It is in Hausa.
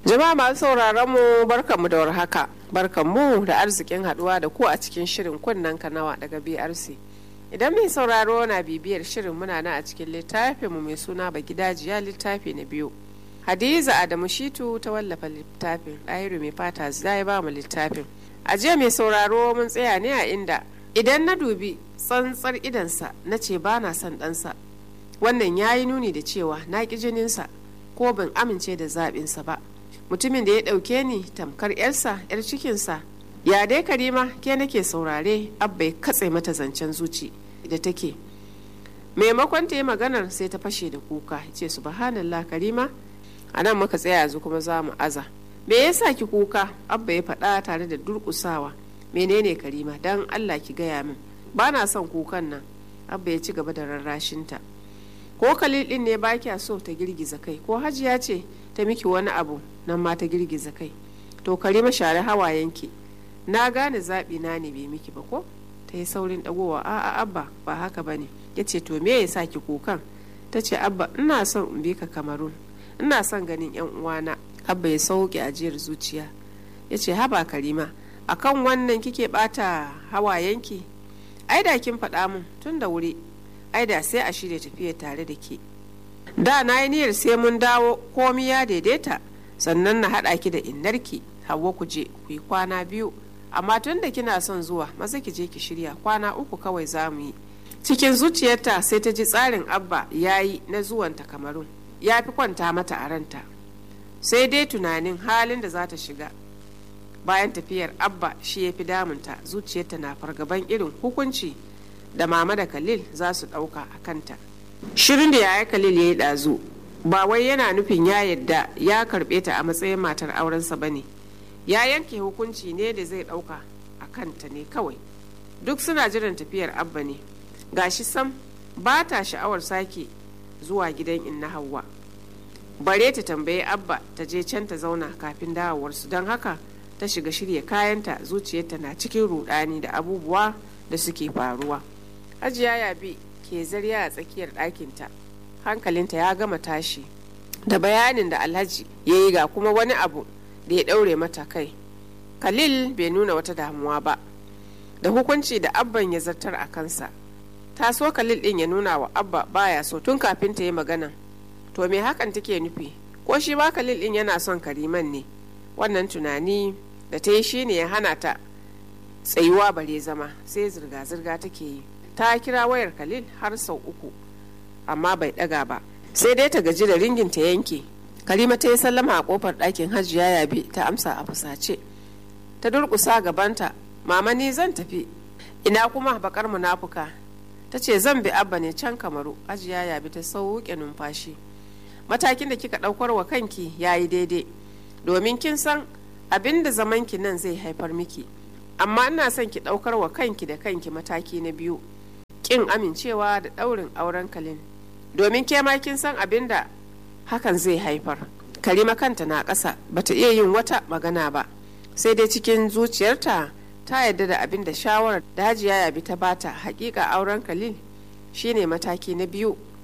Jama'a masu sauraron mu barkanmu da warhaka. Barkanmu da arzikin haduwa da ku a cikin shirin kunnen kanawa daga BRC. Idan mai sauraro na bibiyar shirin muna na a cikin littafin mu mai suna ba gidajiya littafi na biyu. Hadiza Adamu Shitu ta wallafa littafin ɗahiru mai fata zai ba mu littafin. A jiya mai sauraro mun tsaya ne a inda idan na dubi tsantsar idansa na ce ba na son ɗansa. Wannan ya yi nuni da cewa na ƙi jininsa ko ban amince da zaɓinsa ba. mutumin da ya ɗauke ni tamkar yarsa yar cikinsa ya dai karima ke nake saurare abba ya katse mata zancen zuci da take maimakon ta yi maganar sai ta fashe da kuka ce subhanallah karima a nan muka tsaya yanzu kuma za mu aza me yasa ki kuka abba ya faɗa tare da durƙusawa menene karima dan allah ki gaya min ba na son kukan nan abba ya ci gaba da rarrashinta ko kalil ɗin ne ba kya so ta girgiza kai ko hajiya ce ta miki wani abu nan ma ta girgiza kai to karima share hawayenki na gane zaɓi na ne bai miki ba ko ta yi saurin ɗagowa a'a abba ba haka ba ne ya ce to me ya sa ki kukan ta ce abba ina son in bi ka kamarun ina son ganin yan uwana abba ya sauke ajiyar zuciya ya ce haba karima akan wannan kike bata hawayenki ai da kin faɗa min tun da wuri ai da sai a shirya tafiya tare da ke da na yi niyyar sai mun dawo komi ya daidaita sannan na haɗa ki da innarki hawa ku je ku yi kwana biyu amma tun da kina son zuwa maza ki je ki shirya kwana uku kawai za mu yi cikin zuciyarta sai ta ji tsarin abba ya yi na zuwanta kamarun ya fi kwanta mata a ranta sai dai tunanin halin da za ta shiga bayan tafiyar abba shi ya fi damunta zuciyarta na fargaban irin hukunci da mama da khalil za su ɗauka a kanta shirin da yaya khalil ya yi ɗazu ba wai yana nufin ya yadda ya karɓe ta a matsayin matar aurensa ba ne ya yanke hukunci ne da zai ɗauka a kanta ne kawai duk suna jiran tafiyar abba ne gashi sam ba ta sha'awar sake zuwa gidan inna hawa bare ta tambayi abba ta je can ta zauna kafin dawowarsu don haka ta shiga shirya kayanta zuciyarta na cikin rudani da abubuwa da suke faruwa hajiya yabi ke zarya a tsakiyar ɗakinta hankalinta ya gama tashi da bayanin da alhaji ya yi ga kuma wani abu da ya ɗaure mata kai khalil bai nuna wata damuwa ba da hukunci da abban ya zartar a kansa ta so khalil ɗin ya nuna wa abba baya so tun kafin ta yi magana to me hakan take nufi ko shi ba khalil ɗin yana son kariman ne wannan tunani da ta yi shine ya hana ta tsayuwa bare zama sai zirga-zirga take yi ta kira wayar khalil har sau uku amma bai daga ba sai dai ta gaji da ringin ta yanke karima ta yi sallama a kofar ɗakin hajiya yabi ta amsa a fusace ta durƙusa gabanta mama ni zan tafi ina kuma bakar munafuka ta ce zan bi abba ne can kamaru hajiya yabi ta sauke numfashi matakin da kika ɗaukar wa kanki ya yi daidai domin kin san abin da zamanki nan zai haifar miki amma ina son ki ɗaukar wa kanki da kanki mataki na biyu kin amincewa da ɗaurin auren kalin domin ke ma kin san abin da hakan zai haifar karima kanta na ƙasa bata iya yin wata magana ba sai dai cikin zuciyarta ta yarda da abin da shawarar da hajiya yabi ta bata hakika auren kalil shine mataki na biyu